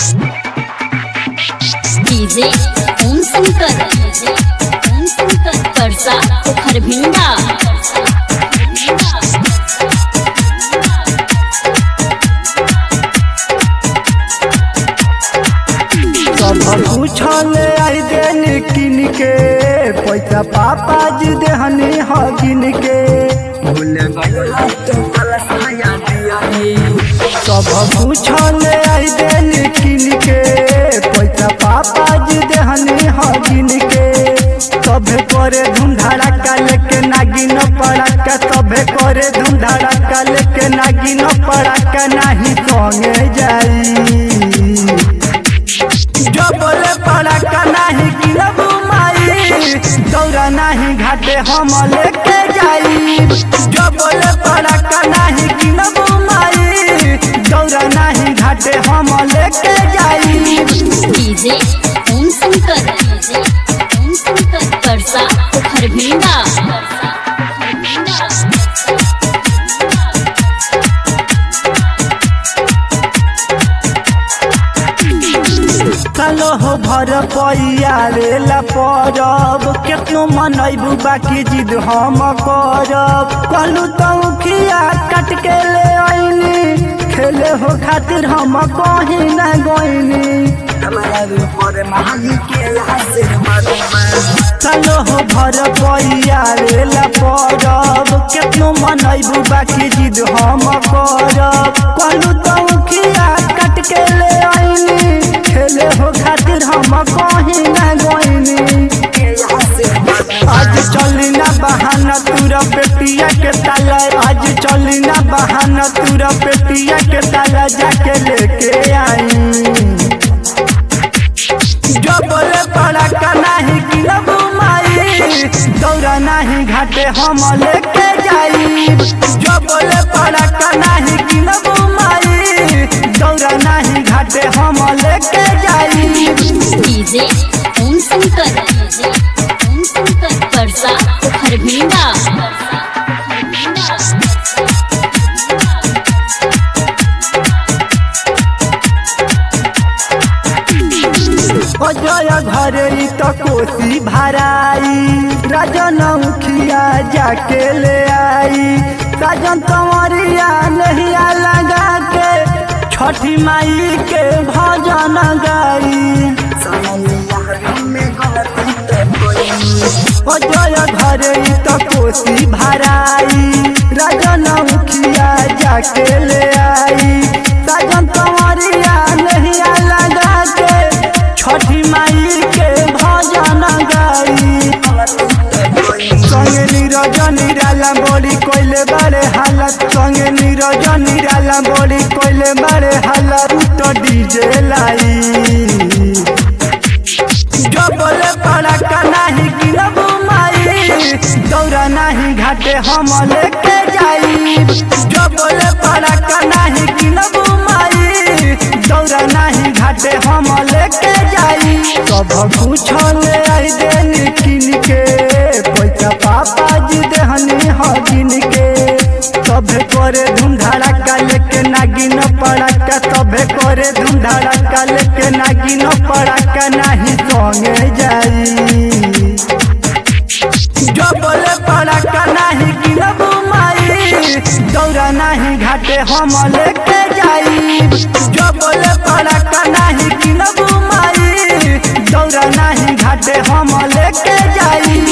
DJ Om Shankar Om Shankar Parsa Kharbhinda सब पूछल आई देन किन के पैसा पापा जी देहनी ह गिन के भूल गइला तो फलसाया दियानी सब पूछल आई देन किन के पैसा पापा जी देहनी ह गिन के सभे करे धूम धड़ाका लेके नागिन पड़ाका सभे करे धूम धड़ाका लेके नागिन पड़ाका नाही संगे जाई डबले पड़ाका नाही गिरबू माई दौरा नाही घाटे हम लेके जाई डबले पड़ाका नाही गिरबू माई दौरा नाही घाटे हम लेके जाई डीजे ओम शंकर ओम शंकर परसा खरभिंडा चलो हो भर पैया रेला परब केतनो मनैबू बाकी जिद हम करब कहलू तो खिया काट के ले आईनी खेले हो खातिर हम कहीं न गईनी चलो हो भर पैया रेला परब केतनो मनैबू बाकी जिद हम करब कहलू तो खिया काट के ले आईनी खेले हो खातिर हम कहीं न गईनी आज चली ना बहाना तुरा पेटिया के ताला आज चली ना बहाना तुरा पेटिया के ताला जाके लेके आई जबले पड़ाका नाही गिरबू माई दौरा नाही घाटे हम लेके जाई जबले पड़ाका नाही गिरबू माई दौरा नाही घाटे हम लेके जाई डीजे ओम शंकर ओम शंकर परसा खरभिंडा अजय घरे ई तो कोसी भराई राजन मुखिया जाके ले आई राजन कंवरिया नहिया लगा के छठी माई के भजन गाई अजय घरे ई तो कोसी भराई राजन मुखिया जाके ले आई राजन कंवरिया नहिया लगा के छठी माई के भजन गाई संगे नीरज निराला बड़ी कोइले बड़े हालत संगे नीरज निराला बड़ी कोइले बड़े हालत तो डीजे लाई डबले पड़ाका नाही गिरबू माई दौरा नाही घाटे हम लेके जाई डबले पड़ाका नाही गिरबू माई दौरा नाही घाटे हम लेके जाई सब पूछल आई देनी किन के पैसा पापा जी देहनी ह गिन के सभे करे धूम धड़ाका लेके नागिन पड़ाका सभे करे धूम धड़ाका लेके नागिन पड़ाका नाही संगे जाई डबले पड़ाका नाही गिरबू माई दौरा नाही घाटे हम लेके जाई डबले पड़ाका नाही गिरबू माई दौरा नाही घाटे हम लेके जाई